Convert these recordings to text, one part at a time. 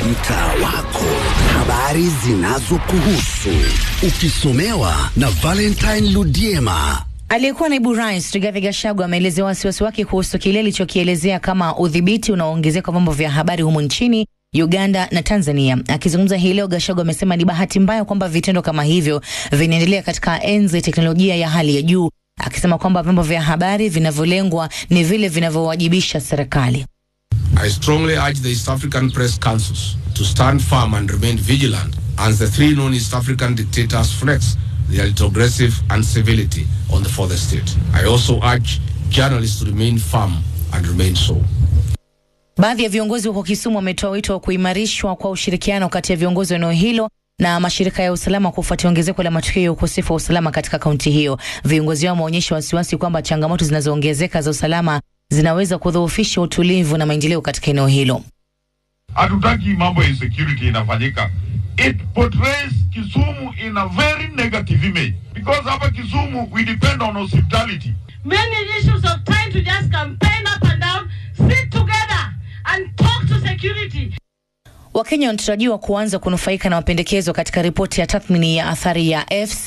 mtaa wako, habari zinazokuhusu, ukisomewa na Valentine Ludiema. Aliyekuwa naibu rais Rigathi Gachagua ameelezea wasiwasi wake kuhusu kile alichokielezea kama udhibiti unaoongezeka wa vyombo vya habari humu nchini Uganda na Tanzania. Akizungumza hii leo, Gachagua amesema ni bahati mbaya kwamba vitendo kama hivyo vinaendelea katika enzi ya teknolojia ya hali ya juu, akisema kwamba vyombo vya habari vinavyolengwa ni vile vinavyowajibisha serikali. I strongly urge the East African Press Councils to stand firm and remain vigilant as the three known East African dictators flex their retrogressive uncivility on the further state. I also urge journalists to remain firm and remain so. Baadhi ya viongozi huko Kisumu wametoa wito wa kuimarishwa kwa ushirikiano kati ya viongozi wa eneo hilo na mashirika ya usalama kufuatia ongezeko la matukio ya ukosefu wa usalama katika kaunti hiyo. Viongozi hao wameonyesha wasiwasi kwamba changamoto zinazoongezeka za usalama zinaweza kudhoofisha utulivu na maendeleo katika eneo hilo. Hatutaki mambo ya insecurity inafanyika. It portrays Kisumu in a very negative image because hapa Kisumu we depend on hospitality. many issues of trying to just campaign up and down, sit together and talk to security. Wakenya wanatarajiwa kuanza kunufaika na mapendekezo katika ripoti ya tathmini ya athari ya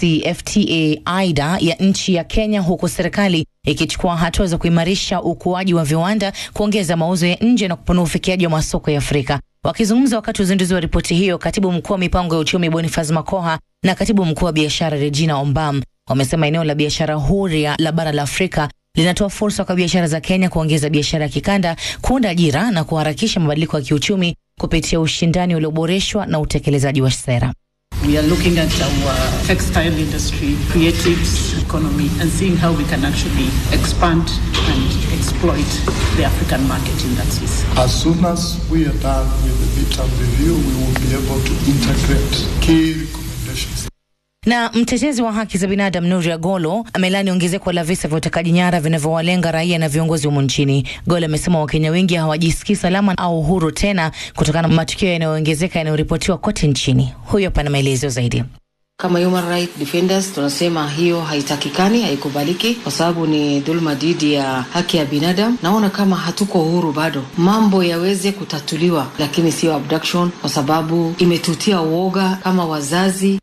FCFTA aida ya nchi ya Kenya, huku serikali ikichukua hatua za kuimarisha ukuaji wa viwanda, kuongeza mauzo ya nje na kupanua ufikiaji wa masoko ya Afrika. Wakizungumza wakati wa uzinduzi wa ripoti hiyo, katibu mkuu wa mipango ya uchumi Boniface Makoha na katibu mkuu wa biashara Regina Ombam wamesema eneo la biashara huria la bara la Afrika linatoa fursa kwa biashara za Kenya kuongeza biashara ya kikanda, kuunda ajira na kuharakisha mabadiliko ya kiuchumi kupitia ushindani ulioboreshwa na utekelezaji wa sera. We are looking at our textile industry, creatives economy, and seeing how we can actually expand and exploit the African market in that space. As soon as we are done with the midterm review, we will be able to integrate key recommendations. Na mtetezi wa haki za binadamu Nuria Golo amelani ongezeko la visa vya utekaji nyara vinavyowalenga raia na viongozi humu nchini. Golo amesema Wakenya wengi hawajisikii salama au huru tena kutokana na matukio yanayoongezeka yanayoripotiwa kote nchini. Huyo hapa na maelezo zaidi. Kama human right defenders tunasema hiyo haitakikani, haikubaliki kwa sababu ni dhuluma dhidi ya haki ya binadamu. Naona kama hatuko huru bado, mambo yaweze kutatuliwa, lakini sio abduction, kwa sababu imetutia uoga kama wazazi.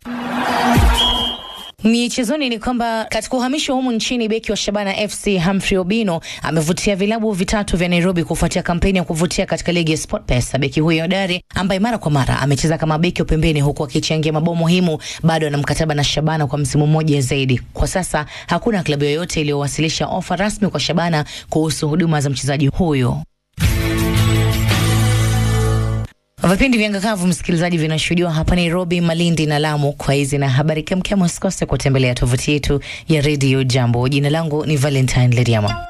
Michezoni ni kwamba katika uhamisho humu nchini, beki wa Shabana FC Humphrey Obino amevutia vilabu vitatu vya Nairobi kufuatia kampeni ya kuvutia katika ligi ya SportPesa. Beki huyo hodari ambaye mara kwa mara amecheza kama beki wa pembeni huku akichangia mabao muhimu, bado ana mkataba na Shabana kwa msimu mmoja zaidi. Kwa sasa hakuna klabu yoyote iliyowasilisha ofa rasmi kwa Shabana kuhusu huduma za mchezaji huyo. Vipindi vya ngakavu msikilizaji, vinashuhudiwa hapa Nairobi, Malindi na Lamu. Kwa hizi na habari kemkem, usikose kutembelea tovuti yetu ya redio Jambo. Jina langu ni Valentine Leriama.